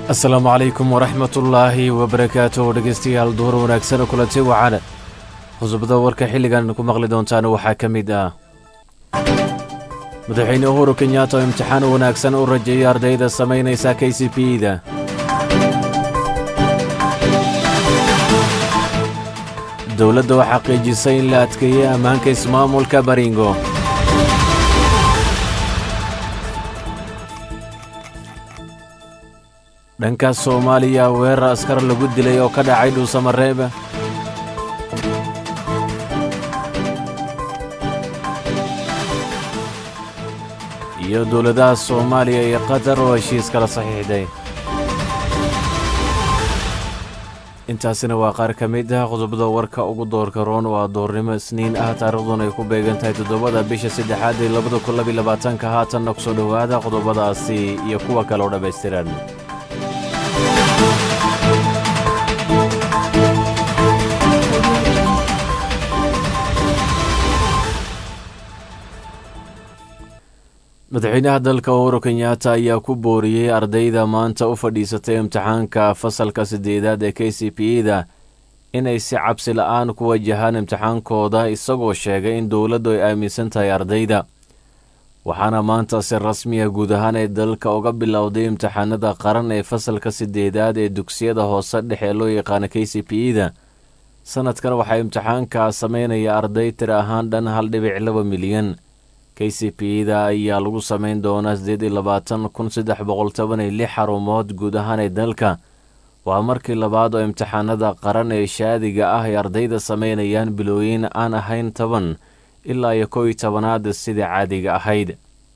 asalaamu calaykum waraxmatullaahi wabarakaatuh dhegeystayaal duhur wanaagsan oo kulanti wacan qodobada warka xilligan ku maqli doontaan waxaa ka mid ah madaxweyne uhuru kenyaata oo imtixaan wanaagsan u rajeeyay ardayda samaynaysa k c b da dowladda oo xaqiijisay in la adkeeyey ammaanka ismaamulka baringo dhanka soomaaliya weerar askar lagu dilay oo ka dhacay dhuusamareeba iyo dowladaha soomaaliya iyo qatar oo heshiis kala saxiixday intaasina waa qaar ka mid ah qodobada warka ugu doorka roon waa doornimo isniin ah taariikhduna ay ku beegan tahay toddobada bisha saddexaad ee labada kun labiy labaatanka haatanna ku soo dhowaada qodobadaasi iyo kuwa kale oo dhammaystiran madaxweynaha dalka uhuru kenyaata ayaa ku booriyey ardayda maanta u fadhiisatay imtixaanka fasalka siddeedaad ee k c p da inay si cabsi la'aan ku wajahaan imtixaankooda isagoo sheegay in dowladdu ay aaminsan tahay ardayda waxaana maanta si rasmiya guud ahaan ay dalka uga bilowday imtixaanada qaran ee fasalka siddeedaad ee dugsiyada hoose dhexe loo yaqaana k c p da sanadkan waxaa imtixaanka sameynaya arday tir ahaan dhan hal dhibic laba milyan k c p da ayaa lagu samayn doonaa siddeed iyo labaatan kun saddex boqol toban iyo lix xarumood guud ahaan ee dalka waa markii labaad oo imtixaanada qaran ee shaadiga ah ay ardayda sameynayaan bilooyin aan ahayn toban ilaa iyo kow iyo tobanaad sidai caadiga ahayd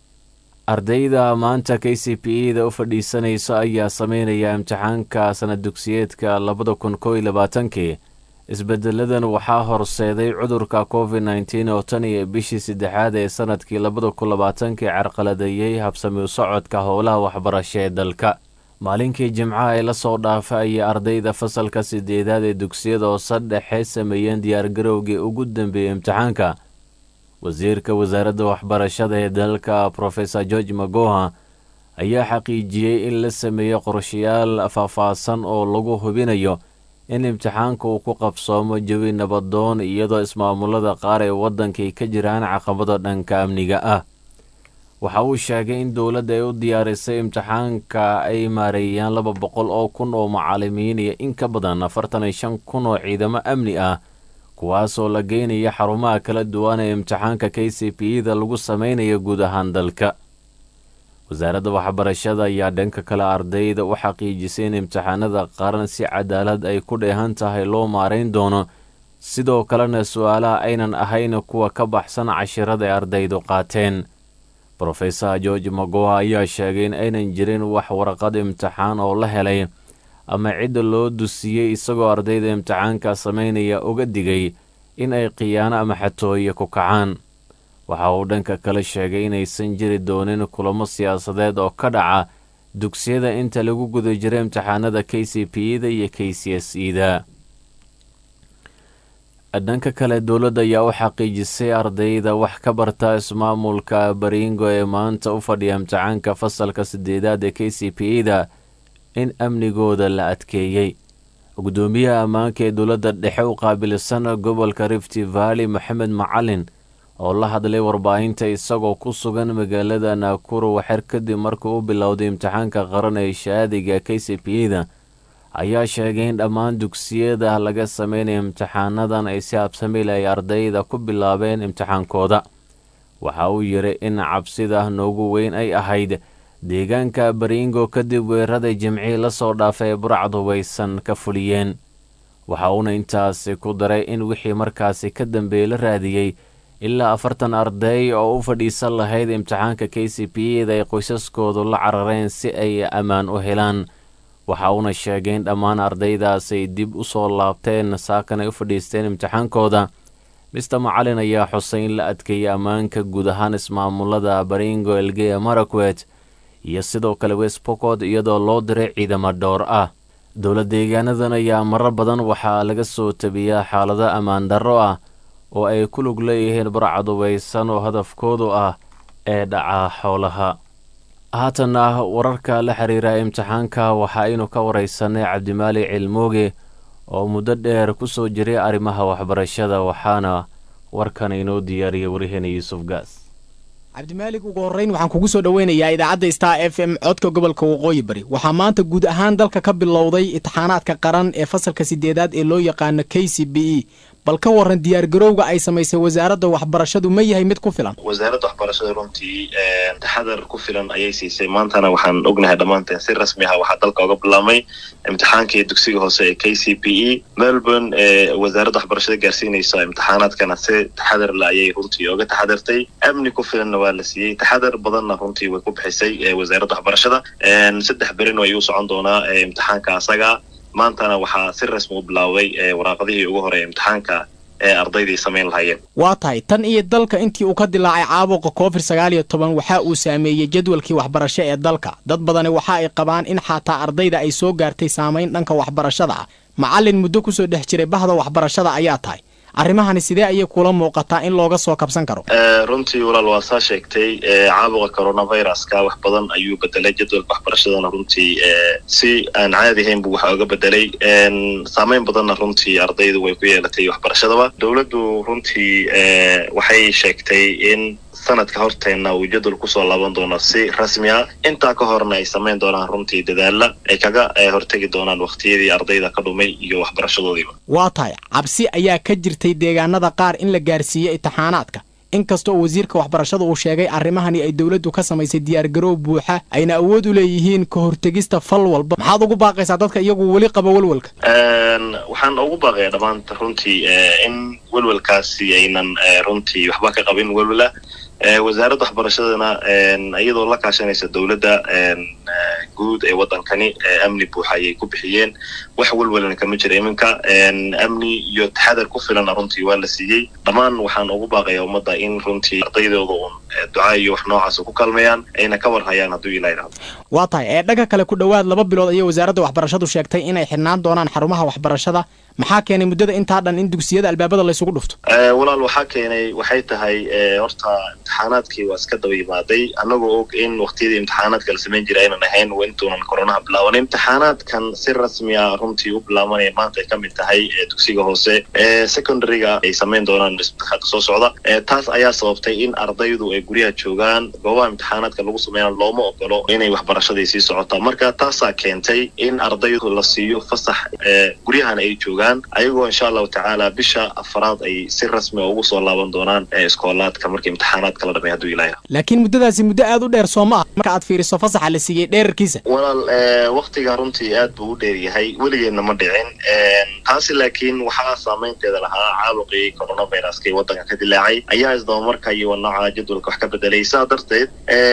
ardayda maanta k c p da u fadhiisanaysa ayaa sameynaya imtixaanka sanad dugsiyeedka labada kun kow iyo labaatankii isbedeladan waxaa horseeday cudurka covid nneteen oo tan iyo bishii saddexaad ee sanadkii labada kun labaatankii carqaladeeyey habsami u socodka howlaha waxbarasho ee dalka maalinkii jimcaha ee lasoo dhaafa ayay ardayda fasalka sideedaad ee dugsiyada hoose dhexe sameeyeen diyaargarowgii ugu dambeeyey imtixaanka wasiirka wasaaradda waxbarashada ee dalka profesor george magoha ayaa xaqiijiyey in la sameeyo qorshayaal faahfaahsan oo lagu hubinayo in imtixaanka uu ku qabsoomo jawi nabadoon iyadoo ismaamulada qaar ee waddankay ka jiraan caqabado dhanka amniga ah waxa uu sheegay in dowladda ay u diyaarisay imtixaanka ay maareeyaan laba boqol oo kun oo macaalimiin iyo in ka badan afartan iyo shan kun oo ciidamo amni ah kuwaasoo la geynaya xarumaha kala duwan ee imtixaanka k c p da lagu sameynayo guud ahaan dalka wasaaradda waxbarashada ayaa dhanka kale ardayda u xaqiijisay in imtixaanada qaran si cadaalad ay ku dheehan tahay loo maarayn doono sidoo kalena su-aalaha aynan ahayn kuwa ka baxsan cashirada ay ardaydu qaateen rofesor george magoha ayaa sheegay in aynan jirin wax warqad imtixaan oo la helay ama cidda loo dusiyey isagoo ardayda imtixaanka sameynaya uga digay in ay khiyaano ama xatooye ku kacaan waxa uu dhanka kale sheegay inaysan jiri doonin kulamo siyaasadeed oo ka dhaca dugsiyada inta lagu guda jira imtixaanada k c p da iyo k c s e da dhanka kale dowladda ayaa u xaqiijisay ardayda wax ka barta ismaamulka baringo ee maanta u fadhiya imtixaanka fasalka sideedaad ee k c p da in amnigooda la adkeeyey gudoomiyaha ammaanka ee dowladda dhexe u qaabilsan gobolka rifti valley maxamed macalin oo la hadlay warbaahinta isagoo ku sugan magaalada naakuro waxer kadib markuu u bilowday imtixaanka qaran ee shaadiga k c p da ayaa sheegay in dhammaan dugsiyada laga sameynaya imtixaanadan ay si habsamil ay ardayda ku bilaabeen imtixaankooda waxa uu yidhi in cabsida noogu weyn ay ahayd deegaanka baringo kadib weerarada jimcii lasoo dhaafay burcad hubaysan ka fuliyeen waxa uuna intaasi ku daray in wixii markaasi ka dambeeye la raadiyey ilaa afartan arday oo u fadhiisan lahayd imtixaanka k c p da ay qoysaskoodu la carareen si ay ammaan u helaan waxa uuna sheegay in dhammaan ardaydaasay dib u soo laabteen saakan ay u fadhiisteen imtixaankooda mister macalin ayaa xusay in la adkeeyey ammaanka guud ahaan ismaamulada baringo elgeya marakwet iyo sidoo kale westbocod iyadoo loo diray ciidamo dhowr ah dowla deegaanadan ayaa marar badan waxaa laga soo tabiyaa xaalado ammaan darro ah oo ay ku lug leeyihiin barcadubaysan oo hadafkoodu ah ee dhaca xoolaha haatanna wararka la xiriira imtixaanka waxa aynu ka wareysanay cabdimaali cilmooge oo muddo dheer ku soo jiray arrimaha waxbarashada waxaana warkan inoo diyaariyay wariheena yuusuf gaas cabdimaalig ugu horreyn waxaan kugu soo dhoweynayaa idaacadda star f m codka gobolka waqooyi bari waxaa maanta guud ahaan dalka ka bilowday imtixaanaadka qaran ee fasalka sideedaad ee loo yaqaano k c b e bal ka waran diyaargarowga ay samaysay wasaaradda waxbarashadu ma yahay mid ku filan wasaaradda waxbarashada runtii taxadar ku filan ayay siisay maantana waxaan ognahay dhammaanteen si rasmi ah waxaa dalka oga bilaabmay imtixaankii dugsiga hoose ee k c b e melbourne ee wasaaradda waxbarashada gaarsiinaysa imtixaanaadkana si taxadar le ayay runtii oga taxadartay amni ku filanna waa la siiyey taxadar badanna runtii way ku bixisay wasaaradda waxbarashada saddex berina ayuu socon doonaa imtixaanka asaga maantana waxaa si rasmi u bilaabay waraaqadihii ugu horeeya imtixaanka ee ardaydii samayn lahaayeen waa tahay tan iyo dalka intii uu ka dilaacay caabuqa covid sagaal iyo toban waxa uu saameeyey jadwalkii waxbarasho ee dalka dad badani waxa ay qabaan in xataa ardayda ay soo gaartay saamayn dhanka waxbarashada ah macallin muddo kusoo dhex jiray bahda waxbarashada ayaa tahay arrimahani sidee ayay kula muuqataa in looga soo kabsan karo runtii walaal waa saa sheegtay caabuqa coronaviruska wax badan ayuu bedelay jadwalka waxbarashadana runtii si aan caadi ahayn buu waxa oga bedelay saameyn badanna runtii ardaydu way ku yeelatay waxbarashadaba dowladdu runtii waxay sheegtay in sanadka horteenna uu jadwal kusoo laaban doono si rasmi ah intaa ka horna ay samayn doonaan runtii dadaalla ay kaga hortegi doonaan wakhtiyadii ardayda ka dhumay iyo waxbarashadoodiiba waa tahay cabsi ayaa ka jirtay deegaanada qaar in la gaarsiiyey imtixaanaadka inkasta oo wasiirka waxbarashada uu sheegay arrimahani ay dowladdu ka samaysay diyaargaroow buuxa ayna awood u leeyihiin ka hortegista fal walba maxaad ugu baaqaysaa dadka iyagu weli qaba welwelka waxaan ugu baaqayaa dhammaanta runtii in welwelkaasi aynan runtii waxba ka qabin welwela wasaaradda waxbarashadana iyadoo la kaashanaysa dowladda guud ee waddankani amni buuxa ayay ku bixiyeen wax welwelana kama jira iminka amni iyo taxadar ku filana runtii waa la siiyey dhammaan waxaan ugu baaqayaa ummadda in runtii ardaydooda uun ducaa iyo wax noocaasa ku kalmayaan ayna ka war hayaan hadduu ilaa yidhahdo waa tahay ee dhanka kale ku dhowaad laba bilood ayay wasaaradda waxbarashadu sheegtay inay xidhnaan doonaan xarumaha waxbarashada maxaa keenay muddada intaa dhan in dugsiyada albaabada laysugu dhufto walaal waxaa keenay waxay tahay horta imtixaanaadkii waa iska daba yimaaday annagoo og in waktiyadii imtixaanaadka la samayn jiray aynan ahayn intuunan koronaha bilaabanin imtixaanaadkan si rasmiya runtii u bilaabanaya maanta ay ka mid tahay dugsiga hoose ee secondaryga ay samayn doonaan imtixaanka soo socda taas ayaa sababtay in ardaydu ay guryaha joogaan goobaha imtixaanaadka lagu sameynaa looma ogolo inay waxbarashadii sii socotaan marka taasaa keentay in ardaydu la siiyo fasax guryahana ay joogaan ayagoo insha allahu tacaala bisha afaraad ay si rasmi ugu soo laaban doonaan iskoolaadka marka imtixaanaadka la dhamay hadduu ilaahay laakiin muddadaasi muddo aad u dheer soo ma ah marka aad fiiriso fasaxa la siiyey dheerarkiisa walaal waktiga runtii aad buu u dheer yahay weligeedna ma dhicin taasi laakiin waxaa saameynteeda lahaa caabuqii coronaviruska ee waddanka ka dilaacay ayaa isdabamarka iyo nooca jadwalka wax ka bedelay saa darteed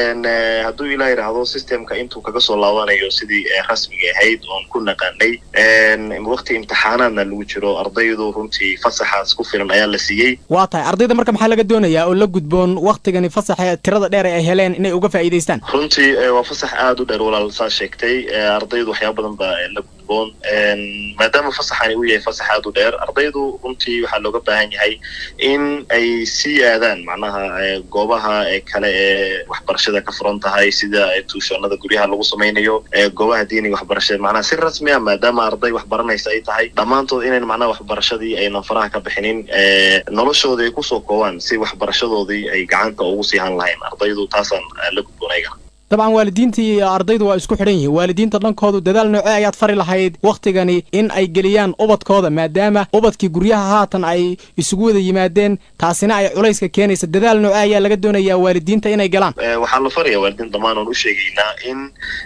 hadduu ilaa yidhaahdo systemka intuu kaga soo laabanayo sidii rasmiga ahayd oon ku naqanay wakti imtixaanaadna lagu jiro ardaydu runtii fasaxaas ku filan ayaa la siiyey waa tahay ardayda marka maxaa laga doonayaa oo la gudboon waktigani fasaxa tirada dheer ay heleen inay uga faa'iidaystaan runtii waa fasax aada u dheer walaal saa sheegtay ardaydu waxyaaba badan baa la gudboon maadaama fasaxani uu yahay fasax aada u dheer ardaydu runtii waxaa looga baahan yahay in ay sii aadaan macnaha goobaha kale ee waxbarashada ka furan tahay sida tuushonada guryaha lagu samaynayo goobaha diiniga waxbarashada macnaha si rasmi ah maadaama arday waxbaranaysa ay tahay dhammaantood inayn macnaha waxbarashadii aynan faraha ka bixinin noloshooda ay kusoo koobaan si waxbarashadoodii ay gacanta ugu sii han lahayn ardaydu taasaan la gudboon aygana dabcan waalidiinta iyo ardaydu waa isku xidhan yihiin waalidiinta dhankoodu dadaal noocee ayaad fari lahayd wakhtigani in ay geliyaan ubadkooda maadaama ubadkii guryaha haatan ay isugu wada yimaadeen taasina ay culayska keenaysa dadaal noocee ayaa laga doonayaa waalidiinta inay galaan waxaa la faraya waalidiin dhammaan oon u sheegaynaa in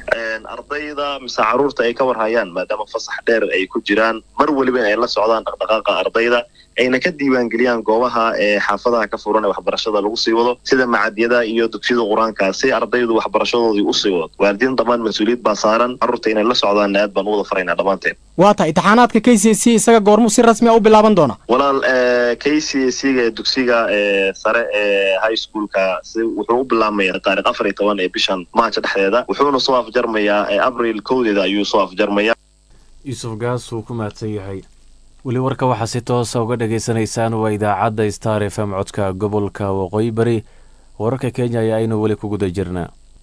ardayda mise caruurta ay ka warhayaan maadaama fasax dheer ay ku jiraan mar weliba in ay la socdaan dhaqdhaqaaqa ardayda ayna ka diiwaangeliyaan goobaha ee xaafadaha ka furan ee waxbarashada lagu sii wado sida macadyada iyo dugsiyada qur-aanka si ardaydu waxbarashadoodii usii wado waalidiin dhammaan mas-uuliyad baa saaran carruurta inay la socdaan aad baan u wada faraynaa dhammaanteen waa tahay imtixaanaadka k c c isaga goormuu si rasmi a u bilaaban doona walaal k c c ga dugsiga sare ee high schoolka si wuxuu u bilaabmaya taarikh afar iyo toban ee bishan maaja dhexdeeda wuxuuna soo afjarmayaa abril kowdeeda ayuu soo afjarmaya yuusuf gaas wuu ku mahadsan yahay weli warka waxaa si toosa uga dhagaysanaysaan waa idaacadda star f m codka gobolka waqooyi bari wararka kenya ayaa aynu weli ku guda jirnaa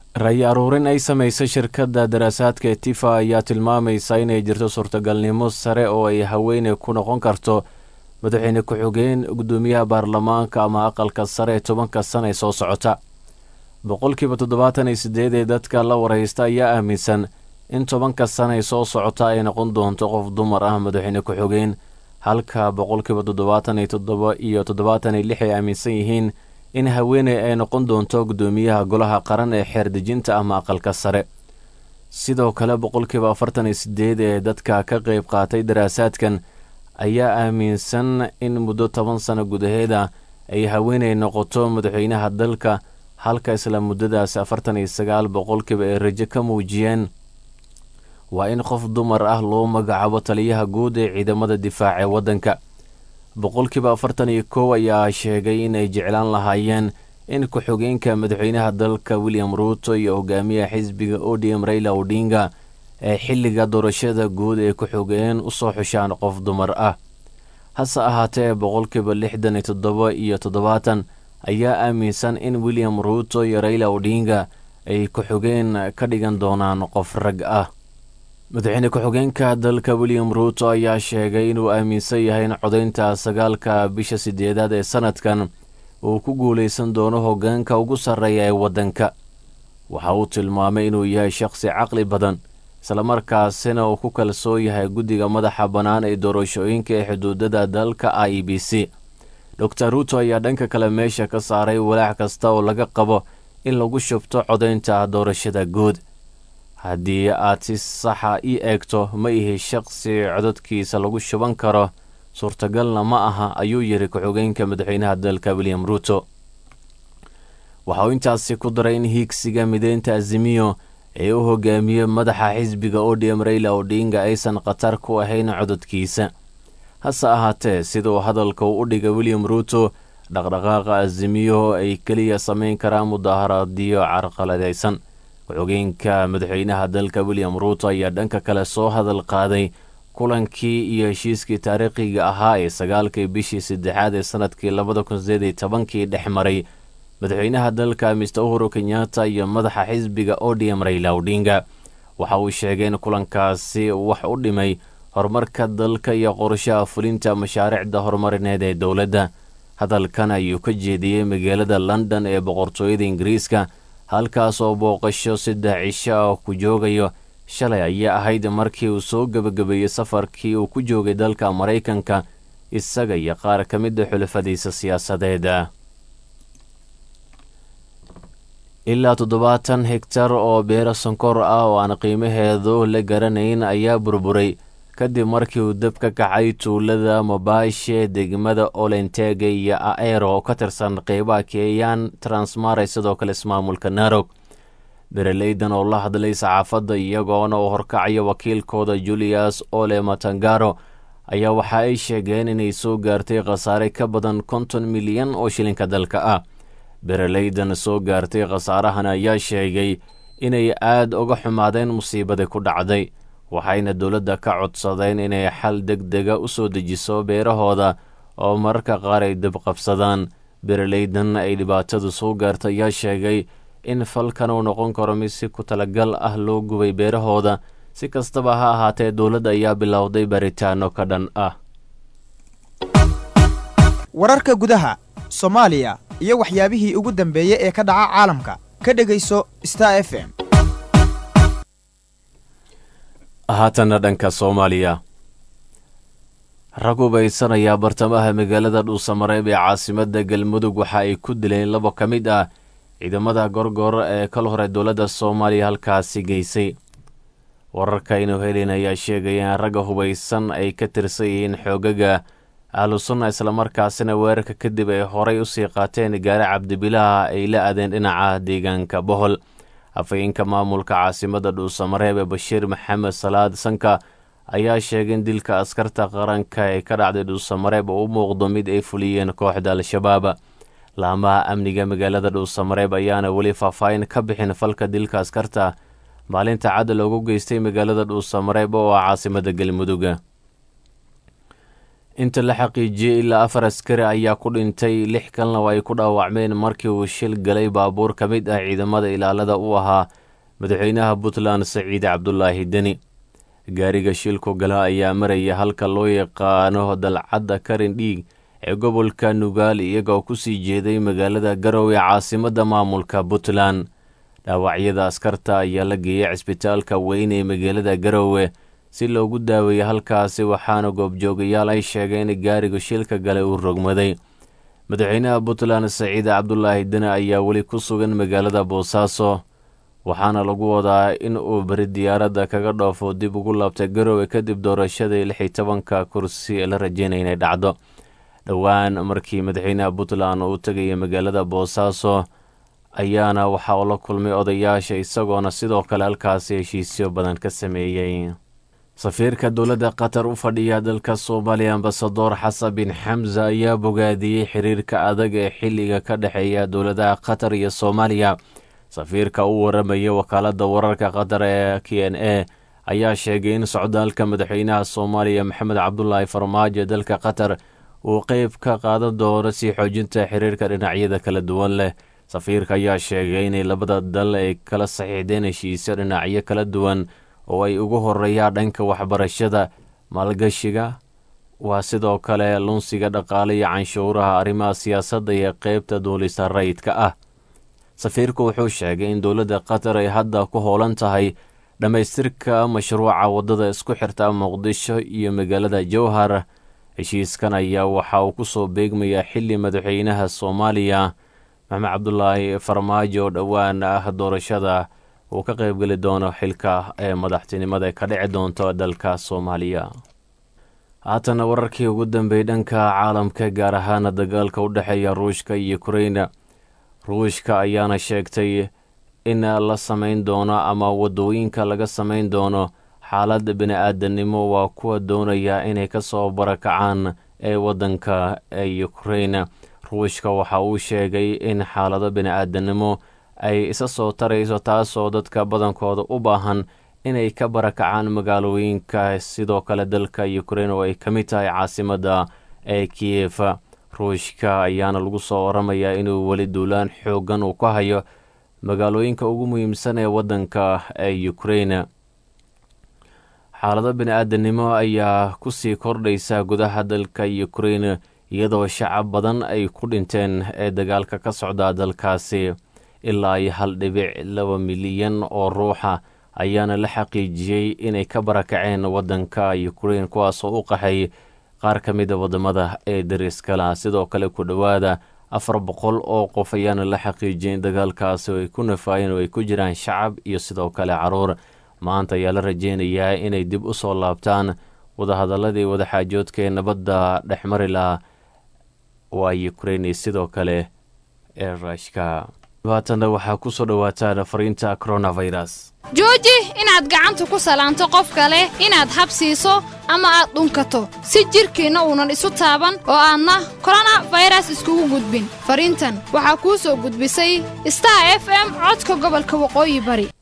ray aruurin ay samaysay shirkadda daraasaadka tifa ayaa tilmaamaysa inay jirto suurtagalnimo sare oo ay haweeney ku noqon karto madaxweyne ku-xigeen guddoomiyaha baarlamaanka ama aqalka sare ee tobanka sana ee soo socota boqolkiiba toddobaatan iyo siddeed ee dadka la waraysta ayaa aaminsan in tobanka sana ee soo socota ay noqon doonto qof dumar ah madaxweyne ku-xigeen halka boqolkiiba toddobaatan iyo toddoba iyo toddobaatan iyo lix ay aaminsan yihiin in haweeney ay noqon doonto guddoomiyaha golaha qaran ee xeerdejinta ama aqalka sare sidoo kale boqolkiiba afartan iyo siddeed ee dadka ka qayb qaatay daraasaadkan ayaa aaminsan in muddo toban sano gudaheeda ay haweeney noqoto madaxweynaha dalka halka isla muddadaas afartan iyo sagaal boqolkiiba ay rajo ka muujiyeen waa in qof dumar ah loo magacaabo taliyaha guud ee ciidamada difaaca ee waddanka boqolkiiba afartan iyo kow ayaa sheegay inay jeclaan lahaayeen in ku-xigeenka madaxweynaha dalka william ruuto iyo hogaamiyaha xisbiga odm raila odinga ee xilliga doorashada guud ee ku-xigeen u soo xushaan qof dumar ah hase ahaatee boqolkiiba lixdan iyo toddoba iyo toddobaatan ayaa aaminsan in william ruuto iyo raila odinga ay ku-xigeen ka dhigan doonaan qof rag ah madaxweyne ku-xigeenka dalka william ruuto ayaa sheegay inuu aaminsan yahay in codaynta sagaalka bisha sideedaad ee sanadkan uu ku guulaysan doono hoggaanka ugu sarreeya ee waddanka waxa uu tilmaamay inuu yahay shakhsi caqli badan islamarkaasina uu ku kalsoon yahay guddiga madaxa bannaan ee doorashooyinka ee xuduudada dalka i b c dor ruuto ayaa dhanka kale meesha ka saaray walaac kasta oo laga qabo in lagu shubto codaynta doorashada guud haddii aad si saxa ii eegto ma ihi shaqsi cododkiisa lagu shuban karo suurtagalna ma aha ayuu yidhi ku-xigeenka madaxweynaha dalka william ruuto waxa uu intaasi ku daray in hiigsiga mideynta azimiyo ee u hogaamiyey madaxa xisbiga odm raila odinga aysan khatar ku ahayn cododkiisa hase ahaatee siduu hadalka u dhigay william ruuto dhaqdhaqaaqa azimiyo ay keliya samayn karaan mudaaharaadyo carqaladaysan ku-xigeenka madaxweynaha dalka william ruuto ayaa dhanka kale soo hadal qaaday kulankii iyo heshiiskii taariikhiga ahaa ee sagaalkii bishii saddexaad ee sanadkii labada kun sideed iyo tobankii dhex maray madaxweynaha dalka mister uhuru kenyatta iyo madaxa xisbiga odm raila odinga waxa uu sheegay in kulankaasi wax u dhimay horumarka dalka iyo qorshaha fulinta mashaariicda horumarineed ee dowladda hadalkan ayuu ka jeediyey magaalada london ee boqortooyada ingiriiska halkaas oo booqasho saddex cisho ah ku joogayo shalay ayaa ahayd markii uu soo gebagabeeyey safarkii uu ku joogay dalka maraykanka isaga iyo qaar ka mida xulafadiisa siyaasadeeda ilaa toddobaatan hegtar oo beero sonkor ah oo aan qiimaheedu la garanayn ayaa burburay kadib markii uu dab ka kacay tuulada mobaashe degmada olentege iyo aero oo ka tirsan qeybaha keeyaan transmaray sidoo kale ismaamulka narog bereleydan oo la hadlay saxaafadda iyagoona uu horkacayo wakiilkooda julius ole matangaro ayaa waxa ay sheegeen inay soo gaartay khasaare ka badan konton milyan oo shilinka dalka ah bereleydan soo gaartay khasaarahan ayaa sheegay inay aad uga xumaadeen musiibadii ku dhacday waxayna dowladda ka codsadeen inay xal deg dega u soo dejiso beerahooda oo mararka qaar ay dabqabsadaan bereleydan ay dhibaatadu soo gaarta ayaa sheegay in falkan uu noqon karo mid si ku talagal ah loo gubay beerahooda si kastaba ha ahaatee dowladda ayaa bilowday baritaano ka dhan ah wararka gudaha soomaaliya iyo waxyaabihii ugu dambeeyey ee ka dhaca caalamka ka dhegayso star f m haatanna dhanka soomaaliya rag hubaysanayaa bartamaha magaalada dhuusamareeb ee caasimadda galmudug waxa ay ku dileen labo ka mid ah ciidamada gorgor ee kal hore dowladda soomaaliya halkaasi geysay wararka aynu helin ayaa sheegaya in ragga hubaysan ay ka tirsan yihiin xoogaga ahlusunna islamarkaasina weerarka kadib ay horay usii qaateen gaari cabdibilaha ay la aadeen dhinaca deegaanka bohol afhayeenka maamulka caasimadda dhuusamareeb ee bashiir maxamed salaad sanka ayaa sheegay in dilka askarta qaranka ee ka dhacday dhuusamareeb oo u muuqdo mid ay fuliyeen kooxda al-shabaab laamaha amniga magaalada dhuusamareeb ayaana weli faahfaahin ka bixin falka dilka askarta maalinta cadda loogu geystay magaalada dhuusamareeb oo ah caasimadda galmudug inta la xaqiijiyey ilaa afar askari ayaa ku dhintay lix kalna oo ay ku dhaawacmeen markii uu shil galay baabuur ka mid ah ciidamada ilaalada u ahaa madaxweynaha puntland saciid cabdulaahi deni gaariga shilku gala ayaa maraya halka loo yaqaano dalcadda karin dhiig ee gobolka nugaal iyagoo ku sii jeeday magaalada garowe caasimadda maamulka puntland dhaawacyada askarta ayaa la geeyey cisbitaalka weyn ee magaalada garowe si loogu daaweeyey halkaasi waxaana goobjoogayaal ay sheegeen in gaariga shilka gale uu rogmaday madaxweynaha puntland saciid cabdulaahi deni ayaa weli ku sugan magaalada boosaaso waxaana lagu wadaa in uu beri diyaaradda kaga dhoofo dib ugu laabtay garowe kadib doorashadii lix iyo tobanka kursi ee la rajeynaya inay dhacdo dhowaan markii madaxweynaha puntland uu tegaya magaalada boosaaso ayaana waxa uu la kulmay odayaasha isagoona sidoo kale halkaasi heshiisyo badan ka sameeyey safiirka dowladda qatar u fadhiya dalka soomaaliya ambasador xasan bin xamza ayaa bogaadiyey xiriirka adag ee xilliga ka dhexeeya dowladaha qatar iyo soomaaliya safiirka u waramaya wakaaladda wararka qatar ee k n a ayaa sheegay in socdaalka madaxweynaha soomaaliya maxamed cabdulaahi farmaajo dalka qatar uu qeyb ka qaadan doono sii xoojinta xiriirka dhinacyada kala duwan leh safiirka ayaa sheegay inay labada dal ay kala saxiixdeen heshiisyo dhinacyo kala duwan oo ay ugu horeeyaan dhanka waxbarashada maalgashiga waa sidoo kale lunsiga dhaqaale iyo canshuuraha arrimaha siyaasadda iyo qeybta duulista rayidka ah safiirku wuxuu sheegay in dowladda qatar ay hadda ku howlan tahay dhammaystirka mashruuca waddada isku xirta muqdisho iyo magaalada jowhar heshiiskan ayaa waxa uu kusoo beegmayaa xili madaxweynaha soomaaliya maxamed cabdulaahi farmaajo dhowaan ah doorashada uu ka qaybgeli doono xilka ee madaxtinimada ka dhici doonto dalka soomaaliya haatana wararkii ugu dambeeyey dhanka caalamka gaar ahaana dagaalka u dhexeeya ruushka iyo ukraina ruushka ayaana sheegtay in la samayn doono ama waddooyinka laga samayn doono xaalad bini-aadanimo waa kuwa doonaya inay ka soo barakacaan ee waddanka ee ukraina ruushka waxa uu sheegay in xaalado bini-aadanimo ay isa soo tarayso taasoo dadka badankooda u baahan inay ka barakacaan magaalooyinka sidoo kale dalka ukrain oo ay ka mid tahay caasimadda ee kiyef ruushka ayaana lagu soo waramayaa inuu weli duulaan xooggan uu ka hayo magaalooyinka ugu muhiimsan ee waddanka ee ukrain xaalado bini-aadanimo ayaa kusii kordhaysa gudaha dalka ukrain iyadoo shacab badan ay ku dhinteen ee dagaalka ka socda dalkaasi ilaa iyo hal dhibic laba milyan oo ruuxa ayaana la xaqiijiyey inay ka barakaceen waddanka ukrain kuwaasoo u qaxay qaar ka mida waddamada ee dariskala sidoo kale ku dhowaada afar boqol oo qof ayaana la xaqiijiyey in dagaalkaasi ay ku nafaayeen oo ay ku jiraan shacab iyo sidoo kale caruur maanta ayaa la rajeynayaa inay dib u soo laabtaan wadahadaladii wadaxaajoodka ee nabadda dhexmari laha waa ukrain sidoo kale ee ruushka dhibaatanna waxaa ku soo dhowaataan fariinta coronavirus jooji inaad gacanta ku salaanto qof kale inaad habsiiso ama aad dhunkato si jidhkiinna uunan isu taaban oo aadna korona fayras iskugu gudbin fariintan waxaa kuu soo gudbisay star f m codka gobolka waqooyi bari